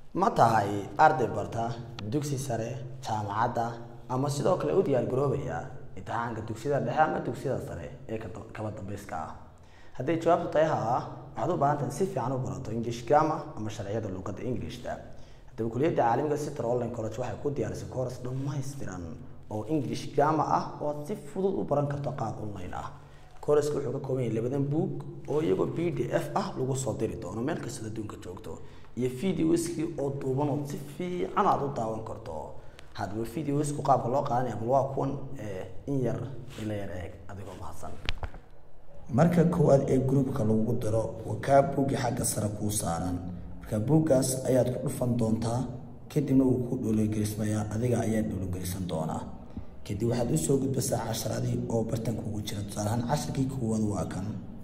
ma tahay arday barta dugsi sare jaamacadda ama sidoo kale u diyaar garoobaya imtixaanka dugsiyada dhexe ama dugsiyada sare ee ka- kaba dambayska ah hadday jawaabtu tahay haa waxaad u baahan tahay si fiican u barato english grammar ama sharciyada luqadda englishta haddaba kuliyadda caalamiga sitter online college waxay ku diyaarisay course dhammaystiran oo english grammar ah oo aad si fudud u baran karto qaab online ah courseska wuxuu ka kooban yahay labadan buug oo iyagoo b d f ah lagu soo diri doono meel kastoo adduunka joogto iyo videoskii oo duuban oo si fiican aad u daawan karto haddaba videosku qaabka loo qaadanaya bal waa kuwan ee, in yar ila yar eeg adigoo mahadsan marka koowaad ee gruubka lagu diro waa kaa buuggi xagga sare kuu saaran marka buuggaas ayaad ku dhufan doontaa kadibna wuu ku dhologelismayaa adiga ayaa dhologelisan doonaa kadib waxaad usoo gudbasaa casharadii oo bartan kugu jira tusaale ahaan casharkii koowaad waa kan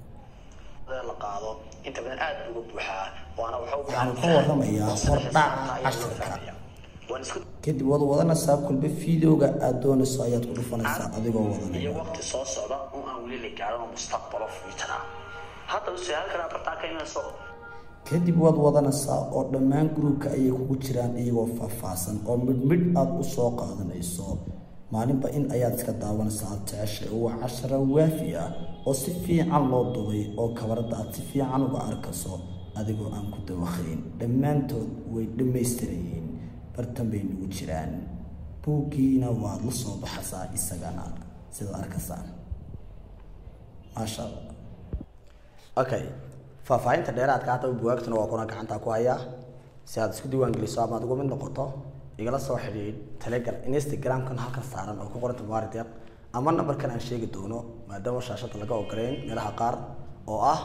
la qaado inta badan aad uga buuxaa waana waxa u waxaanu ka warramayaa hordhaca casharka kadib waad wadanaysaa kulba fideoga aad doonayso ayaad ku dhufanaysaa adigoo wadanaya waqti soo socda oo aan weli la gaarin oo mustaqbalo future ah haddaba su-aal kale bartaa ka imanayso kadib waad wadanaysaa oo dhammaan gruubka ayay kugu jiraan iyagoo faahfaahsan oo midhmidh aad u soo qaadanayso maalinba in ayaad iska daawanaysaa aad jeceshay oo waa cashara waafi ah oo si fiican loo dubay oo kabaradda aad si fiican uga arkayso adigoo aan ku dawakhayn dhammaantood way dhammaystirayeen bartan bay nagu jiraan buuggiina waad la soo baxaysaa isagana sidaad arkaysaan maasha allah okay faahfaahinta dheeraadka haddaba bugaagtuna waa kuna gacanta ku hayaa si aad isku diiwaan geliso ama aad uga mid noqoto igala soo xidhiidh telegram instagramkan halkan saaran oo ku qoranta maarideeq ama nambarkan aan sheegi doono maadaama shaashada laga ogoleyn meelaha qaar oo ah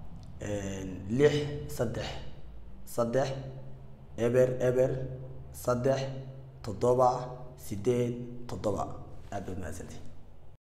lix saddex saddex eber eber saddex toddoba sideed toddoba aad baad mahadsantihi